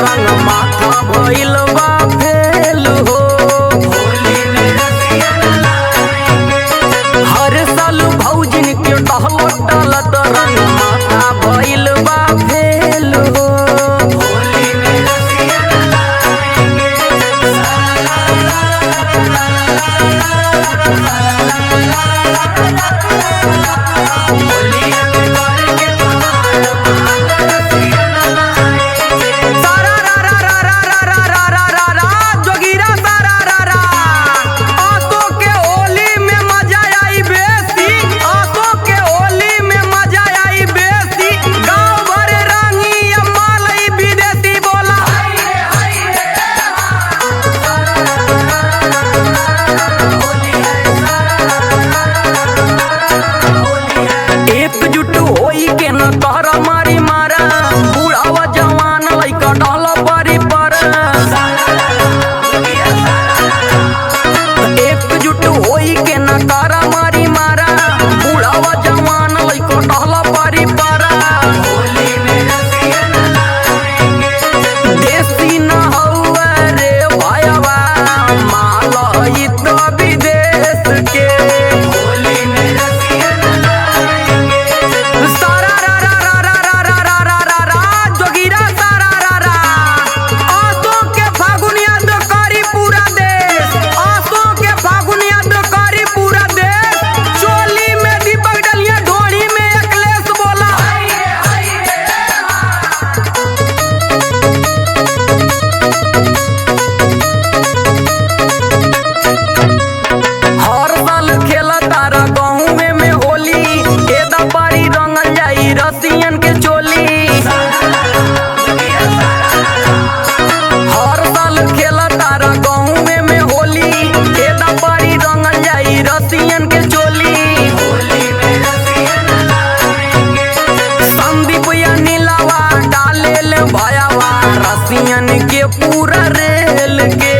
रंग माथा भइल बा फेल हो हर साल भौजिन के टहल टलत रंग माथा भइल बा फेल हो सारा रा रा रा रा रा रा रा रा रा रा जोगिरा सारा रा रा आसो के होली में मजा आई बेसी आसो के होली में मजा आई बेसी गांव भर रंगी अम्मा लई विदेशी बोला एकजुट होई के न तहरा मारी मारा बुढ़ावा जवान लइका डाला परी पर एकजुट होई के न तारा मारी मारा बुढ़ावा जवान लइका डाला परी पर देसी न हौवे रे भायवा माल ई तो विदेश के सारा रा रा रा रा रा रा रा रा रा रा जोगिरा सारा रा रा आसो के फागुनिया तो करी पूरा देश आसो के फागुनिया तो करी पूरा देश चोली में दीपक डलिया ढोड़ी में अखिलेश बोला हर साल खेला तारा गाँव में होली एदा पारी रंगल जाई रसियन के चोली हर साल खेला तारा गाँव में होली एदा पारी रंगल जाई रसियन के चोली संदीप या नीलावा डाले ले भयावा रसियन के पूरा रेल के